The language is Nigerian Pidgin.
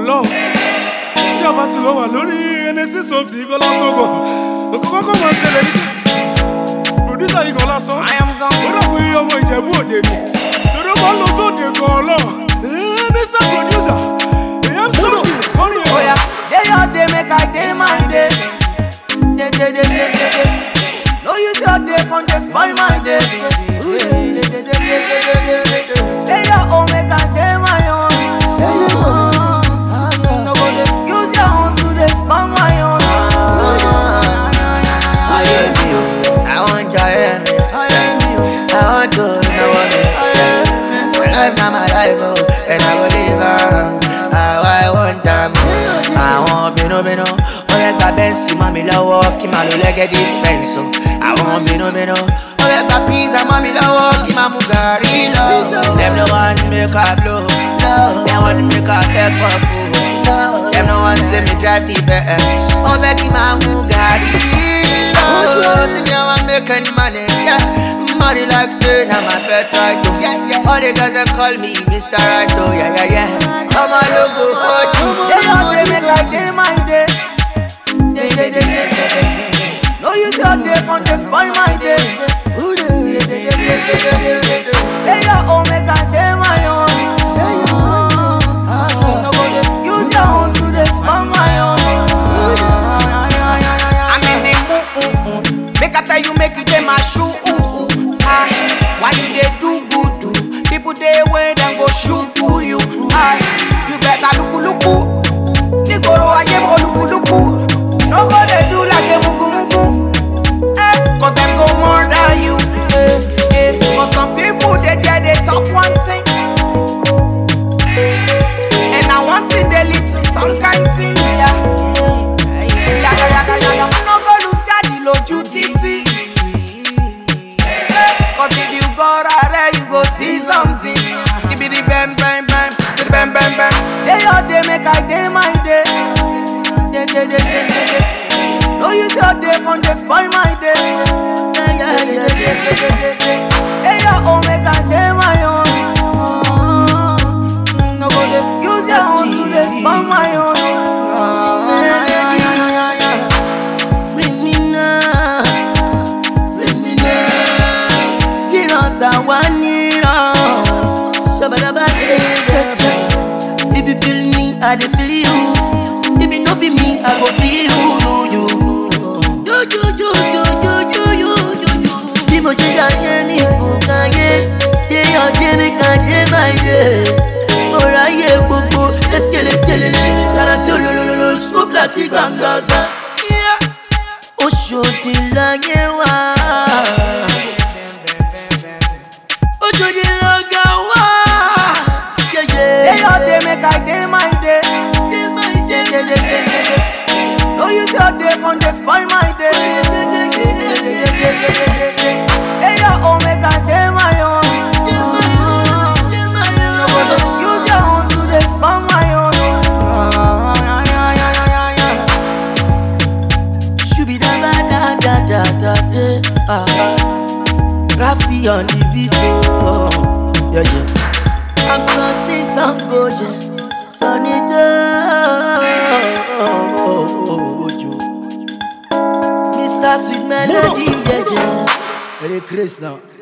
ọlọ́run tí ọba ti lọ wà lórí ẹnẹsí sọ̀tì kọ́ lásán gan òkú kọ́kọ́ máa ṣẹlẹ̀ ní sí pòdúsà yìí kan lásán I am ó zombie. dàbí ọmọ ìjẹ̀bú òde ni torí ó máa ń lọ sóde gan ọlọ́run Ee, mr producer èyàn sọ̀rọ̀ kọ́ni Oh yeah, day your day make I day my day. Day day day day day day. No use your day come dey spoil my day. Ooh, day, day, day, day, day, day, day, day, day. Day your own make I day my own. No go dey use your own to dey spoil my own. ayé mi o àwọn jayé mi àwọn tó náwó mi my life na my life o and I go live am how I want am àwọn bínúbínú wọ́n fẹ́ gba bẹ́ǹsì mọ́ mi lọ́wọ́ kí màá lo lẹ́gẹ́ dispense o àwọn bínúbínú wọ́n fẹ́ gba pizza mọ́ mi lọ́wọ́ kí màá mú gàrí lọ dem no wan make I blow dem wan make I get for food dem no wan say me drive the Benz wọ́n fẹ́ kí màá mú gàrí lọ sí mi àwọn make any money yeah. money like say na my pet right o all the girls dem call me Mr. Right o yeah yeah yeah ọmọ ológo fojú. Day your day make I day my day. Day day day day day day. No use your day come dey spoil my day. Ooh, day day day day day day day day day. Day your own make I day my own. No go dey use your own to dey spoil my own. I'm in the mood, ooh, ooh. make I tell you make you dey my shoe. Ooh, ooh. Ah, why you dey do good? Do people dey wey dem go shoot to you? Ah, you better luku luku. nígboro ayé mo lukuluku no go dey do like a mugumugu eh, cause dem go murder you eh, eh. but some people dey there dey talk one thing and na one thing dey lead to some kind thing ya yaga yaga yaga no go lose guard lójú títí eh, cause if you go rare you go see something skibidi bam bam bam skibidi bam bam bam day your day make I day my day day day day day day day no use your day come dey spoil my day day day day day day day day day day your own make I day my own no go dey use your own to dey spoil my own. Criminal, criminal, you know that one hero. Shabba-dabba, If you feel me, I dey feel you. If you no feel me, I go feel you. You, you, you, you, you, you, you, you, you, you. Bí mo ṣe yáyé ní kòkáyé, dé ọdẹ mi kà dé máa yé. Mo ráyè gbogbo, ẹsẹ̀lẹ̀ tẹ̀lé lẹ́yìn kára tí olólùlù scoop láti gbàngbàngbà. Oṣòdì láyé wá. Oṣòdì lọ́gà wá. Day your day make I day my day. Day day day day day day. No use your day come dey spoil my day. Day day day day day day day day. Day your own make I day my own. No go dey use your own to dey spoil my own. Rafi on the beat, oh, yeah, yeah. I'm sunny, sun go, yeah. Sunny Joe, oh, oh, oh, oh, Mr. Sweet Melody, yeah, yeah. Very Chris now.